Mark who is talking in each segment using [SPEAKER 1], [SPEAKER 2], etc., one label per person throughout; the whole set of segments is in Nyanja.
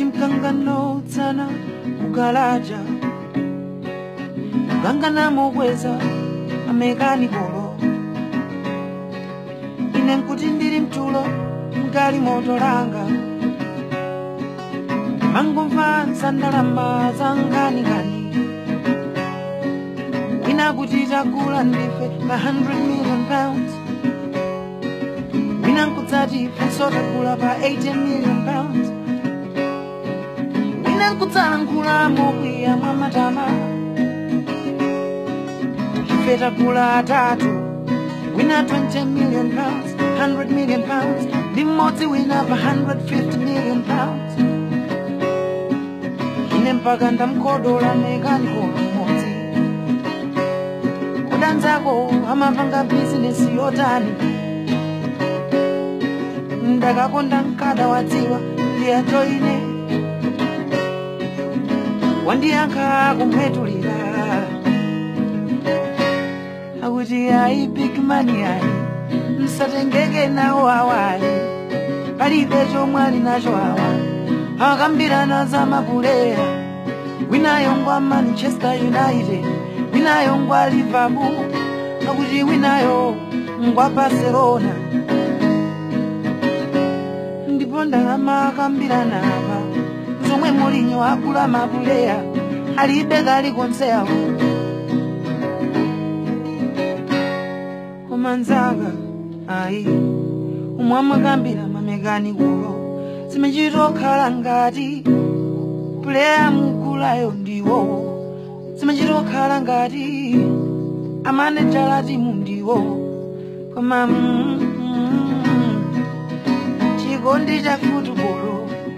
[SPEAKER 1] chimkangano tsana kugalaja kukangana mokweza amekanikolo ine nkuti ndili mtulo mgali moto langa mangomva nsandalama za nganingani wina kuti tagula ndife pa 100 million pounds wina nkudzati funso tagula pa 80 million pounds wina nkudzalankhula mokwiya mwa matama ife tagula atatu wina 20 million pounds 100 million pounds ndi mmodzi wina pa 150 million pounds ine mpaka ndamkodola mekanikolo mmodzi kudanzako amapanga bizinesi yotani ndakakonda mkada wadziwa ndiyato ine wandiyankha kumwetulira akuti ayi big money ayi msatengeke nawo awayi palibe chomwe ali nacho awa akambirana za mapuleya winayo ngwa manchester united winayo ngwa liverpool akuti winayo ngwa barcelona ndipo ndalama akambirana apa zomwe mulinyo agula mapuleya alibe kalikonsewo koma nzanga ayi umwe amakambira mamekanikolo zimachitokhala ngati puleya mugulayo ndiwowo zimachitokhala ngati amanejala timu ndiwo koma mm, mm, chikondi cha futubolo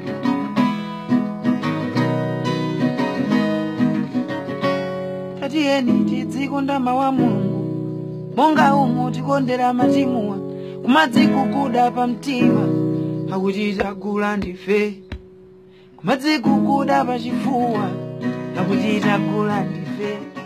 [SPEAKER 1] tatiyeni tidzikonda mawu a mulungu monga umu tikondera matimuwa kumadziguguda pa mtima akuti tagula ndife kumadziguguda pa chifuwa akuti tagula ndife